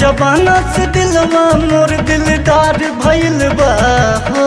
जमाना से दिलवा मोर दिलदार भइल बा हो।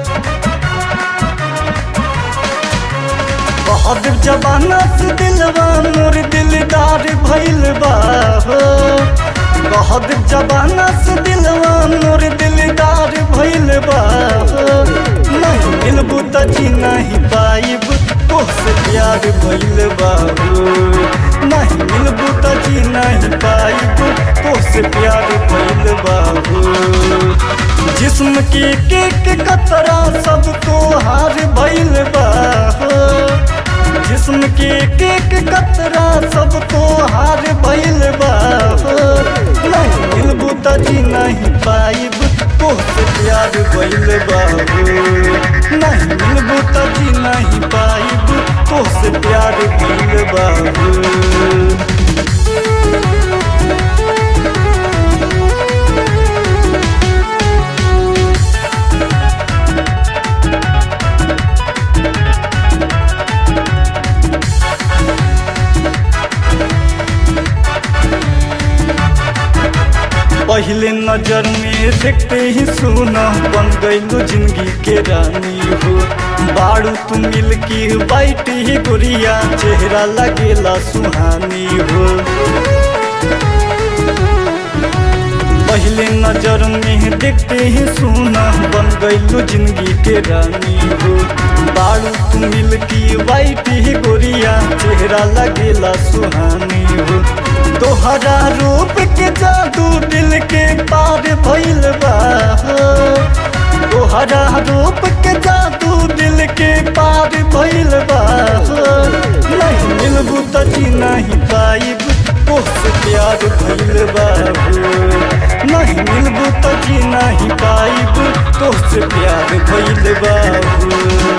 बहादुर जमाना से दिलवा मोर दिलदार भइल बा हो। बहादुर जमाना से दिलवा मोर दिलदार भइल बा हो। नहीं मिलबू त जी नहीं पाइब तोहसे प्यार भइल बा हो। नहीं मिलबू त जी नहीं पाइब तोहसे प्यार भइल बा हो। जिस्म के केक कतरा सब तो हार भइल बा हो। जिस्म के केक कतरा सब तो हार भइल बा हो। नहीं मिलबू त जी नहीं पाइब तोहसे प्यार भइल बा हो। नहीं मिलबू त जी नहीं पाइब तोहसे प्यार भइल बा हो। पहले नजर में देखते ही सुना बन गईलू जिंदगी के रानी हो बाड़ू तू मिल की बाइट ही गुड़िया चेहरा लगेला सुहानी हो पहले नजर में देखते ही सुना बन गईलू जिंदगी के रानी हो बाड़ू तू मिल की बाइट ही गुड़िया चेहरा लगेला सुहानी हो तोहरा रूप के जादू दिल के पार भइल बा तोहरा रूप के जादू दिल के पार भइल बा नहीं मिलबू त जी नहीं पाइब तोहसे प्यार भइल बा नहीं मिलबू त जी नहीं पाइब तोहसे प्यार भइल बा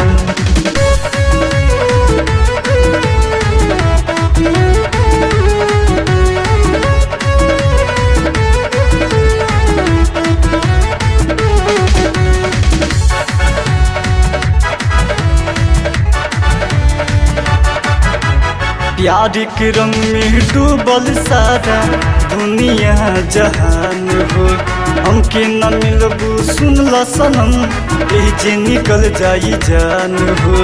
प्यार के रंग में डूबल सारा दुनिया जहान हो हमके न मिलबू सुनला सनम एही जे निकल जाई जान हो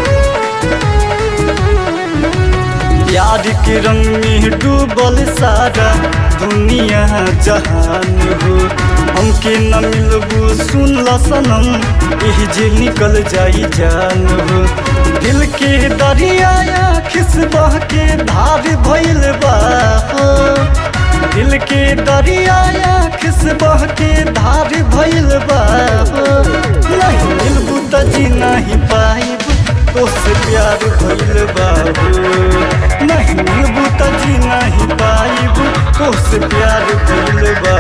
प्यार के रंग में डूबल सारा दुनिया जहान हो हमके न मिलबू सुनला सनम एही जे निकल जाई जान हो दिल के दरिया खिस बह के धार भइल बा हो। दिल के दरिया खिस बह के धार भइल बा हो। नहीं मिलबू त जी नहीं पाइब तोसे प्यार भइल बा हो। नहीं मिलबू त जी नहीं पाइब तोसे प्यार भइल बा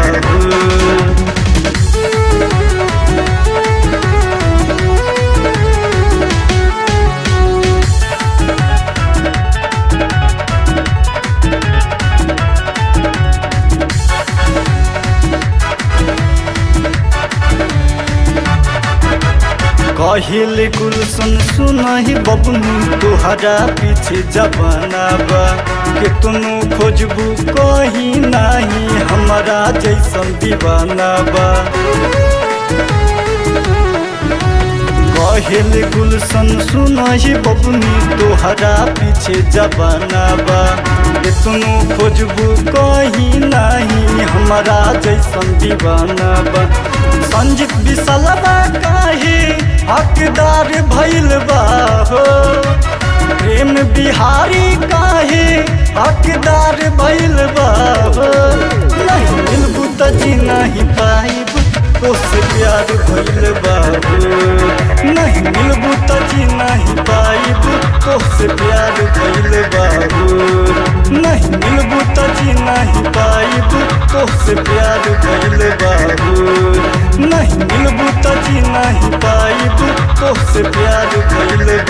हो। कहिल गुलशन सुनही बबनू तुहरा पीछे जबाना बा के तुनु खोजबू कहीं नहीं हमारा जैसन दीवाना बा कहिल गुलशन सुनही बबनू तुहरा पीछे जबाना बा के तुनु खोजबू कहीं नहीं हमारा जैसन दीवाना बा संजीत विसलबा काहे हकदार भइल बा हो प्रेम बिहारी काहे हकदार भइल बा हो नहीं मिलबू त जी नहीं पाइब तोसे प्यार भइल बा हो नहीं मिलबू त जी नहीं पाइब तोसे प्यार भइल बा हो नहीं मिलबू त जी नहीं पाइब तोसे प्यार भइल बा हो नहीं मिलबू त जी नहीं पाइब तोसे प्यार भइल